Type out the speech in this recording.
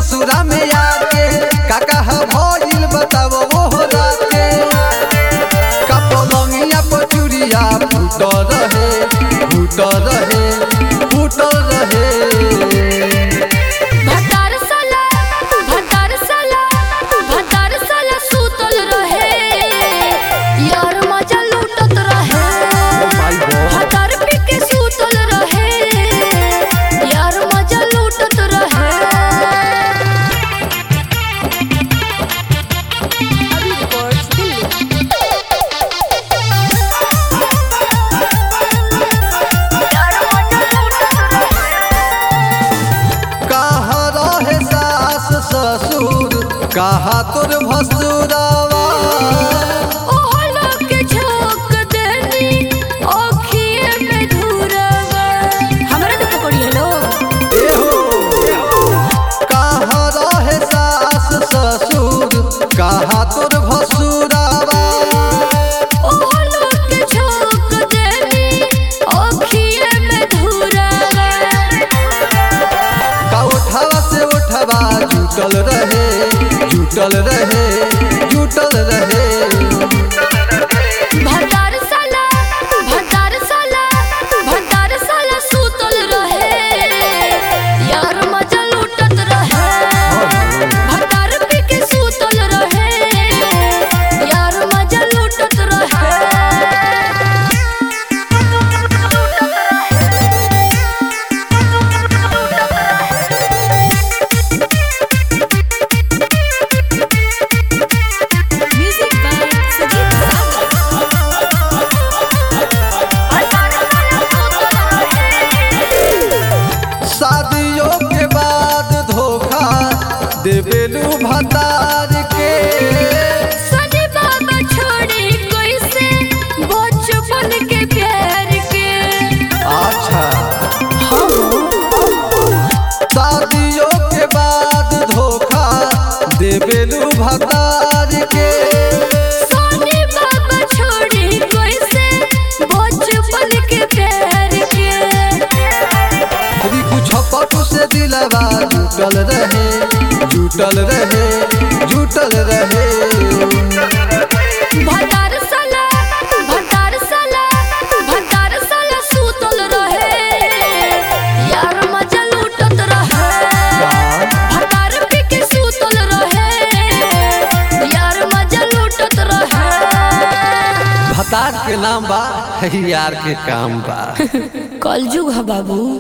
ससुरा में आके काका ह भइल बतावो ओहो रात के का पलंगिया पर चूड़िया फूट रहे फूट रहे फूट रहे भतार साला भतार साला भतार साला सुतल रहे यार मजा लूटत रहे माय गॉड भतार पी के सुतल रहे यार मजा लूटत रहे अभी रिकॉर्ड्स दिल्ली यार मजा लूटत रहे कहाँ रहे सास ससुर कहाँ तोर भसुरावा ओहला के झोंक देनी ओखिए में धुरवा हमरा के पकड़ी हेलो कहाँ रहे सास ससुर कहाँ तोर भसुरावा ओहला के झोंक देनी ओखिए में धुरवा का उठावा से उठावा जुटल रहे जुटल रहे जुटल रहे भतार साला भतार साला भतार साला सुतल रहे यार मजा लूटत रहे भतार पी के सुतल रहे यार मजा लूटत रहे म्यूजिक बाय सजीव सागर शादियों के बाद धोखा देवेलू भतार के सनी बाबा छोड़ी कैसे बचपन के प्यार के अच्छा शादियों के बाद धोखा देवेलू भतार के सनी बाबा छोड़ी कैसे बचपन के प्यार के अभी कुछ पटु से दिलवा जुटल रहे जुटल रहे जुटल रहे भतार साला भतार साला भतार साला सुतल रहे यार मजा लूटत रहे भतार पी के सुतल रहे यार मजा लूटत रहे भतार के नाम बा यार के काम बा कलजुग है बाबू